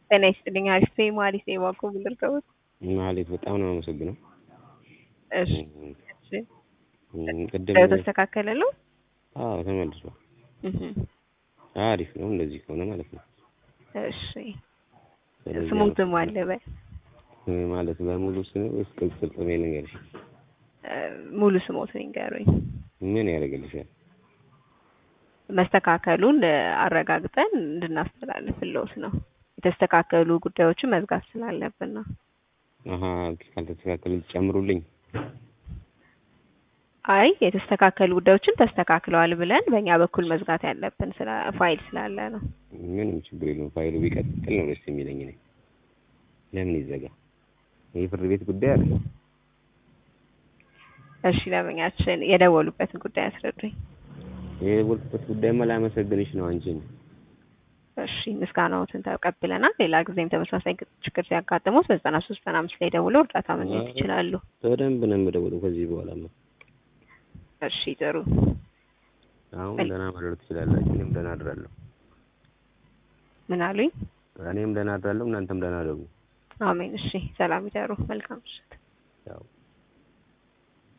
ጤና ይስጥልኝ። አሪፍ ነኝ። ማሪስ ነኝ። እባክዎ ምን ልርዳዎት? ማህሌት በጣም ነው የማመሰግነው። እሺ እሺ። እም፣ ቅድም ተስተካከለ ነው? አዎ ተመልሷል። እህ አሪፍ ነው እንደዚህ ከሆነ ማለት ነው። እሺ። ስለዚህ ስሙትም አለ በል እ፣ ማለት በሙሉ ስም ወይስ ቅጽል ስሜ ንገርሽ? እ፣ ሙሉ ስሞትን ይንገሩኝ። ምን ያደርግልሻል? መስተካከሉን እ፣ አረጋግጠን እንድናስተላልፍልዎት ነው። የተስተካከሉ ጉዳዮችን መዝጋት ስላለብን ነው። አሀ ካልተስተካከለ ጨምሩልኝ። አይ የተስተካከሉ ጉዳዮችን ተስተካክለዋል ብለን በእኛ በኩል መዝጋት ያለብን ስለ ፋይል ስላለ ነው። ምንም ችግር የለውም። ፋይሉ ቢቀጥል ነው ደስ የሚለኝ እኔ። ለምን ይዘጋ? ይህ ፍርድ ቤት ጉዳይ አይደለም። እሺ ለምኛችን የደወሉበትን ጉዳይ አስረዱኝ። የደወልኩበት ጉዳይማ ላመሰግንሽ ነው አንቺን። እሺ ምስጋናዎትን ተቀብለናል። ሌላ ጊዜም ተመሳሳይ ችግር ሲያጋጥሙት በዘጠና ሶስት ዘጠና አምስት ላይ ደውለው እርዳታ ማግኘት ይችላሉ። በደንብ ነው የምደውለው ከዚህ በኋላማ። እሺ ጥሩ። አሁን ደህና ማድረግ ትችላላችሁ። እኔም ደህና አድራለሁ። ምን አሉኝ? እኔም ደህና አድራለሁ። እናንተም ደህና አደሩ። አሜን። እሺ ሰላም ይደሩ። መልካም ምሽት። ያው